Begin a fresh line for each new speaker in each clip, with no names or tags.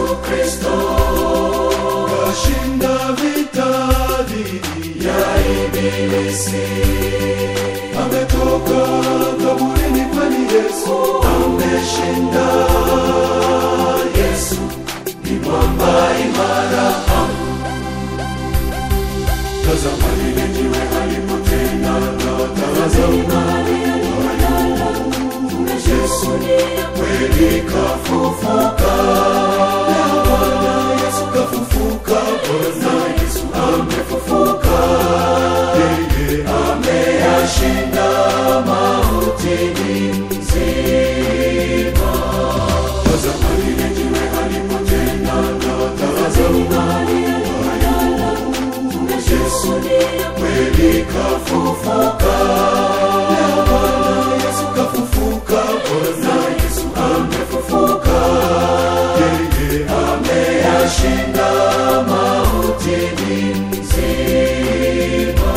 Kristo
kashinda vita dhidi ya
ibilisi
ametoka kaburini kwani Yesu
ameshinda. Yesu ni mwamba imara.
tazama lile jiwe halipotenda na tazama
Yesu kweli kafufuka.
leo Bwana Yesu kafufuka Bwana Yesu
Amefufuka,
yeye
ameyashinda mauti ni mzima.
tazama lile jiwe halipotenda na tazama
Yesu kweli kafufuka.
leo Bwana Yesu kafufuka Bwana Yesu
Amefufuka,
yeye
ameyashinda mauti ni mzima.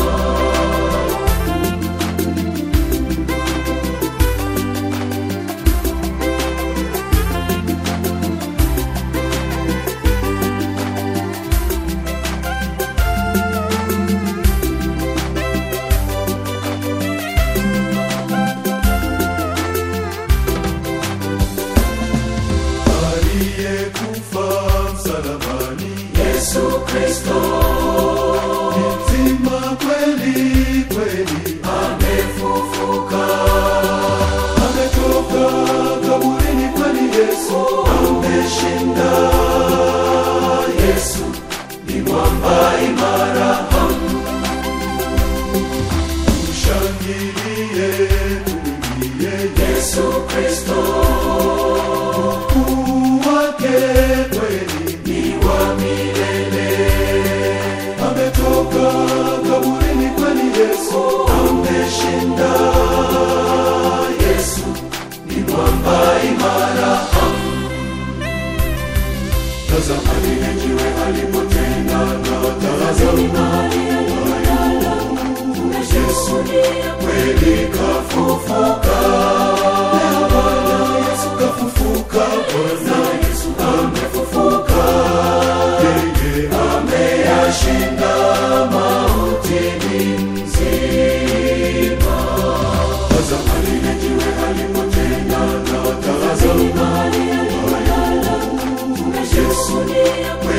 aliyekufa msalabani
Yesu Kristo
ni mzima kweli kweli
amefufuka,
ametoka kaburini kwani Yesu
ameshinda. Yesu ni mwamba imara.
tushangilie tumwimbie
Yesu Kristo
ukuu wake kweli
ni wa milele,
ametoka kaburini kwani Yesu
ameshinda. Yesu ni mwamba imara.
tazama lile jiwe halipotenda na tazama
Yesu kweli kafufuka.
leo Bwana Yesu kafufuka Bwana
Yesu amefufuka,
yeye
ameyashinda mauti ni mzima.
tazama lile jiwe halipotenda na tazama
Yesu